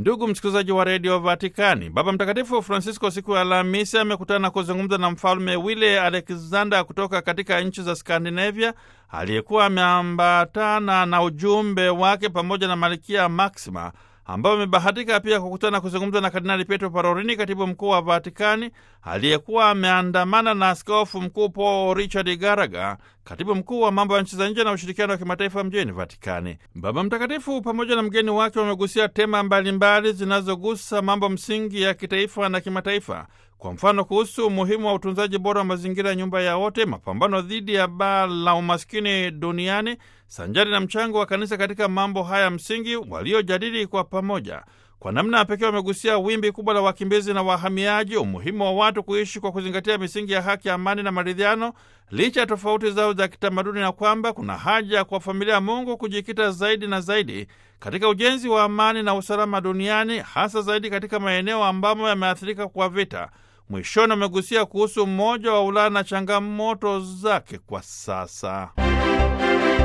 Ndugu msikilizaji wa redio Vatikani, Baba Mtakatifu Francisco siku ya Alhamisi amekutana na kuzungumza na mfalme Wile Alexander kutoka katika nchi za Skandinavia aliyekuwa ameambatana na ujumbe wake pamoja na malkia Maxima ambao amebahatika pia kukutana kuzungumza na Kardinali Pietro Parolini, katibu mkuu wa Vatikani, aliyekuwa ameandamana na askofu mkuu Paul Richard Garaga, katibu mkuu wa mambo ya nchi za nje na ushirikiano wa kimataifa mjini Vatikani. Baba Mtakatifu pamoja na mgeni wake wamegusia tema mbalimbali zinazogusa mambo msingi ya kitaifa na kimataifa. Kwa mfano, kuhusu umuhimu wa utunzaji bora wa mazingira ya nyumba ya wote, mapambano dhidi ya baa la umaskini duniani, sanjari na mchango wa kanisa katika mambo haya msingi waliojadili kwa pamoja. Kwa namna ya pekee wamegusia wimbi kubwa la wakimbizi na wahamiaji, umuhimu wa watu kuishi kwa kuzingatia misingi ya haki, amani na maridhiano licha ya tofauti zao za kitamaduni, na kwamba kuna haja kwa familia ya Mungu kujikita zaidi na zaidi katika ujenzi wa amani na usalama duniani, hasa zaidi katika maeneo ambamo yameathirika kwa vita. Mwishoni wamegusia kuhusu mmoja wa Ulaya na changamoto zake kwa sasa.